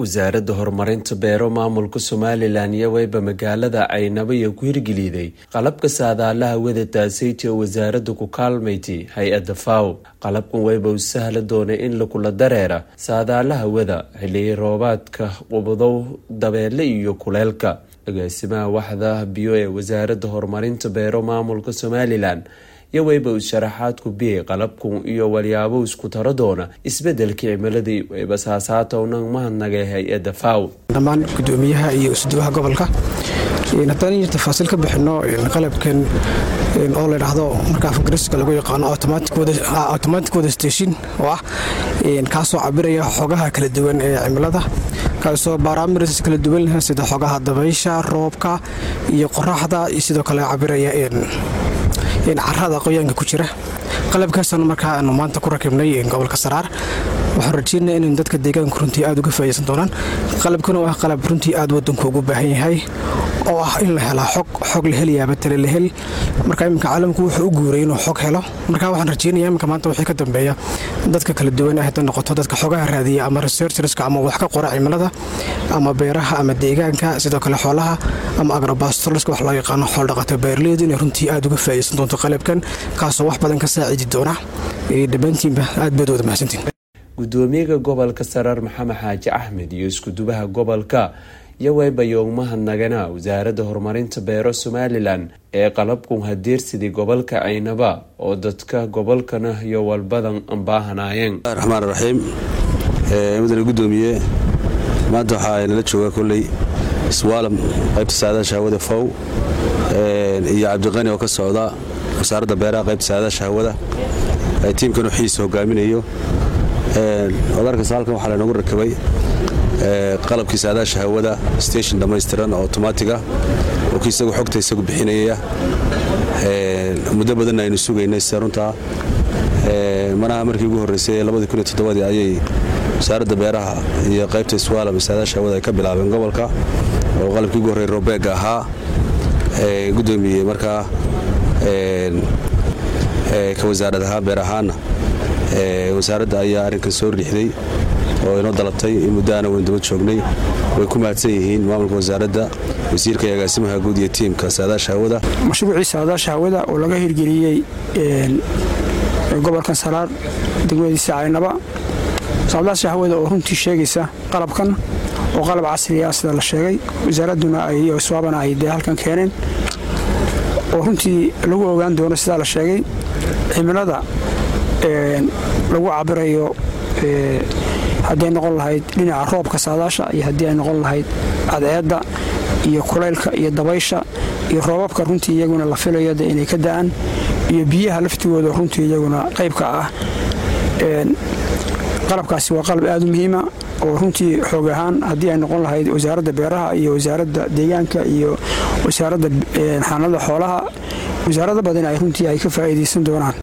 wasaaradda horumarinta beero maamulka somalilan iyo weyba magaalada caynabo iyo ku hirgeliday qalabka saadaalaha wadataasaytii oo wasaaradda ku kaalmayti hay-adda faw qalabkan weyba u sahla doonay in lakula dareera saadaalaha wada xiliyi roobaadka qubadow dabeele iyo kuleelka agaasimaha waxda biyo ee wasaaradda horumarinta beero maamulka somalilan iyo weyba uu sharaxaad ku biyay qalabkan iyo walyaabo isku taro doona isbedelkii cimiladii weyba saasaatownan mahadnagay hay-adda faw dhammaan gudoomiyaha iyo isduwaha gobolka haddaan in tafaasiil ka bixino qalabkan oo la dhahdo marka afgariska lagu yaqaano automatic wada station oo ah kaasoo cabiraya xogaha kala duwan ee cimilada kaasoo baaraamirs kala duwan sida xogaha dabaysha roobka iyo qoraxda iyo sidoo kale cabiraya carada qoyaanka ku jira qalabkaasaan markaa aanu maanta ku rakibnay gobolka saraar waxaan rajeynaa in dadka deegaanku runtii aad uga faa'idaysan doonaan qalabkan oo ah qalab runtii aad wadanku ugu baahan yahay oo ah in la helaa xog xog la helayaaba tale la heli marka iminka caalamku wuxuu u guuray inuu xog helo marka waxaan rajeynaya iminka maanta wixii ka dambeeya dadka kala duwan ah hadda noqoto dadka xogaha raadiya ama researcherska ama wax ka qora cimilada ama beeraha ama deegaanka sidoo kale xoolaha ama agrobastorska wax loo yaqaano xooldhaqata beerleydu inay runtii aad uga faa'idaysan doonto qalabkan kaasoo wax badan ka saacidi doona dhammaantiinba aad baad wada mahadsantiin gudoomiyaha gobolka saraar maxamed xaaji axmed iyo iskudubaha gobolka iyo weyba yoogmahadnagana wasaaradda horumarinta beero somalilan ee qalabkun hadeersidii gobolka caynaba oo dadka gobolkana iyo walbadan baahanaayeen raxmaan raxiim mudane gudoomiye maanta waxaa nala jooga koley iswaalam qaybta saadaasha hawada fow iyo cabdiqani oo ka socda wasaaradda beeraha qaybta saadaasha hawada tiimkan xiisa hogaaminayo odarkasta halkan waxaa lanogu rakabay qalabkii saadaasha hawada station dhammaystiran oo otomaatiga oo kii isagu xogta isagu bixinayaya muddo badanna aynu sugaynay sida runtaa manaha markii ugu horreysay ee ayay wasaaradda beeraha iyo qaybta iswaalam saadaasha hawada ay ka bilaabeen gobolka oo qalabkii ugu horrey robeega ahaa gudoomiye markaa ka wasaarad ahaan beer ahaanna wasaaradda ayaa arrinkan soo riixday oo inoo dalabtay in muddo aana weyn daba joognay way ku mahadsan yihiin maamulka wasaaradda wasiirka iyo agaasimaha guud iyo tiimka saadaasha hawada mashruucii saadaasha hawada oo laga hirgeliyey gobolkan saraar degmadiisa caynaba saadaasha hawada oo runtii sheegaysa qalabkan oo qalab casri ah sida la sheegay wasaaradduna iyo swaabana ay dee halkan keeneen oo runtii lagu ogaan doono sidaa la sheegay cimilada lagu cabirayo haddii ay noqon lahayd dhinaca roobka saadaasha iyo haddii ay noqon lahayd cadceedda iyo kulaylka iyo dabaysha iyo roobabka runtii iyaguna la filayo de inay ka da'an iyo biyaha laftigooda runtii iyaguna qaybka ah qalabkaasi waa qalab aad u muhiima oo runtii xoog ahaan haddii ay noqon lahayd wasaaradda beeraha iyo wasaaradda deegaanka iyo wasaaradda xaanada xoolaha wasaarada badan ay runtii ay ka faa'iidaysan doonaan